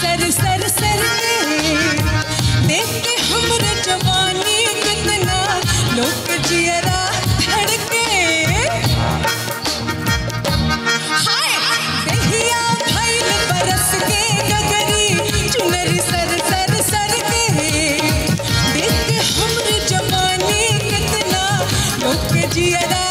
सर सर सर के देख के हमरे जवानी कितना लोग जियरा धड़के हाय दहिया भइल बरस के गगरी चुनरी सर सर सर के देख के हमरे जवानी कितना लोग जियरा